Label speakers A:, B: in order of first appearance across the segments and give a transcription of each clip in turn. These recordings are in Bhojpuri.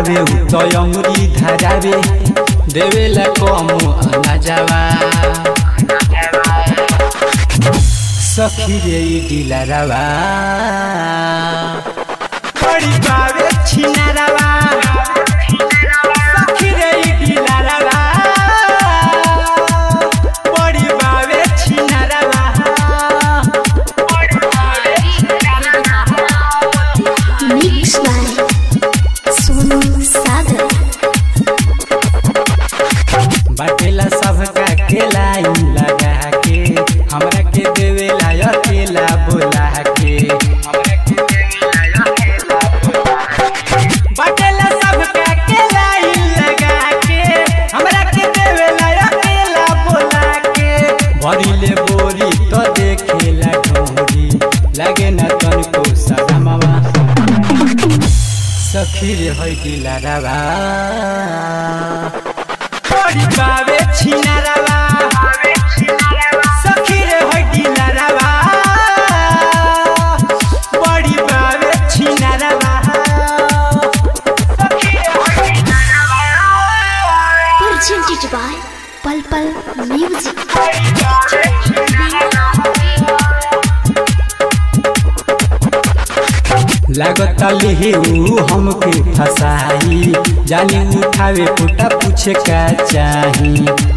A: बावे उ तो अंगुरी धरावे देवेला कम अनाजवा सखी रे ई डिलरवा बड़ी बावे छिनरवा सखी रे ई डिलरवा बड़ी बावे छिनरवा
B: मिक्स बाय सोनू सागर
A: बाटेला सबका के लाइन लगा के हमरा के देवेला अकेला बोला के बाटेला सबका के लाइन लगा के हमरा के देवेला अकेला बोला के भरिले बोरी तो देखेला ढोरी लागे न तनको सदमवा सखी रे होइ दिलारवा बड़ी बावे छिनारवा सखी रे होइ दिलारवा बड़ी बावे छिनारवा सखी रे होइ दिलारवा
B: presented by Pal Pal Music.
A: लागत लिहिऊ हमके फसाई जानी उठावे पुटा पूछे का चाही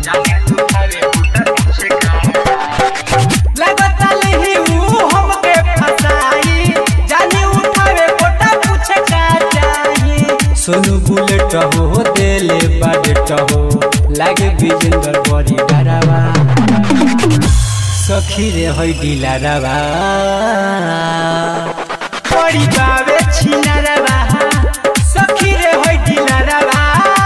A: लागत लिहिऊ हमके फसाई जानी उठावे पुटा पूछे का चाही सोनू बुलेट हो देले बाडेट हो लागे विजेंद्र बड़ी डरावा सखी रे होइ डिलारवा बड़ी बावे छिनारवा सखी रे होइ डिलारवा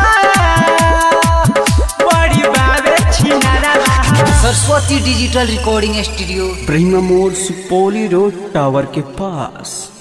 A: बड़ी बावे छिनारवा
C: Saraswati digital recording studio
D: Prema मोड़ सुपौली रोड टावर के पास